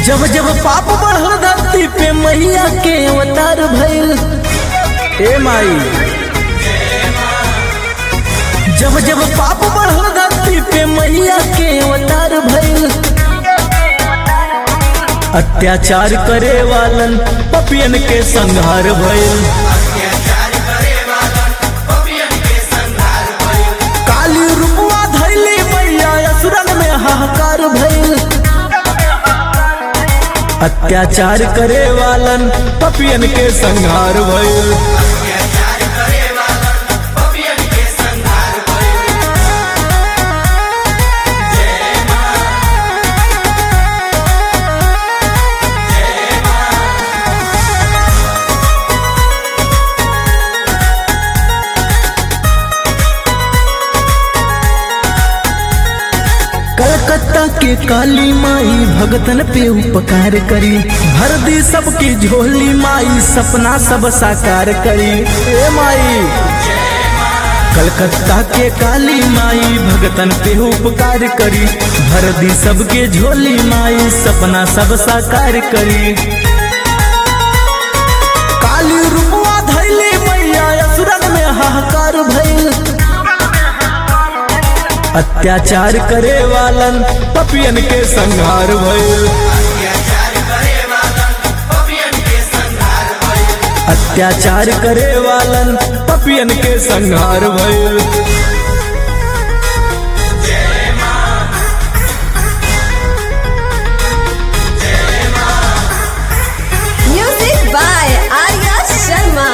जब जब पाप बढ़ल धरती पे मैया के अवतार भइल ए माई जब जब पाप बढ़ल धरती पे मैया के अवतार भइल अत्याचार करे वालन पपियन के संहार भइल काली रूपवा धैली मैया असुरन में हाहाकार भइल अत्याचार करे वालन पपियन के संहार भइल कलकत्ता के काली माई भगतन पे उपकार करी भर दी सबकी झोली माई सपना सब साकार करी ए माई कलकत्ता के काली माई भगतन पे उपकार करी भर दी सबके झोली माई सपना सब साकार करी काली रूपवा धैली मैया असुरन में हाहाकार भइल अत्याचार करे वालन पपियन के संहार भइल अत्याचार करे वालन पपियन के संहार भइल Music by Arya Sharma.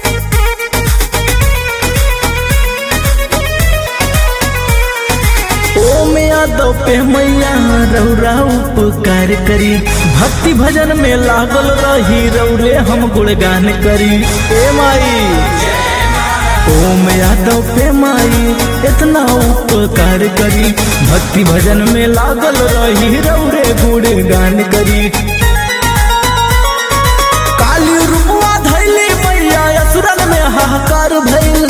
ओम यादव पे मैया रौरा उपकार करी भक्ति भजन में लागल रही रौरे हम गुणगान करी ए माई ओम यादव पे माई इतना उपकार करी भक्ति भजन में लागल रही रौरे गुणगान करी काली रूपवा धैली मैया असुरन में हाहाकार भइल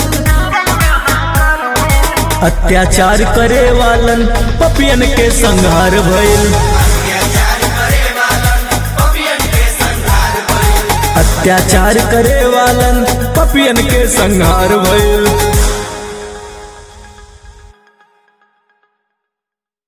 अत्याचार करे वालन पपियन के संहार भइल अत्याचार करे वालन पपियन के संहार भइल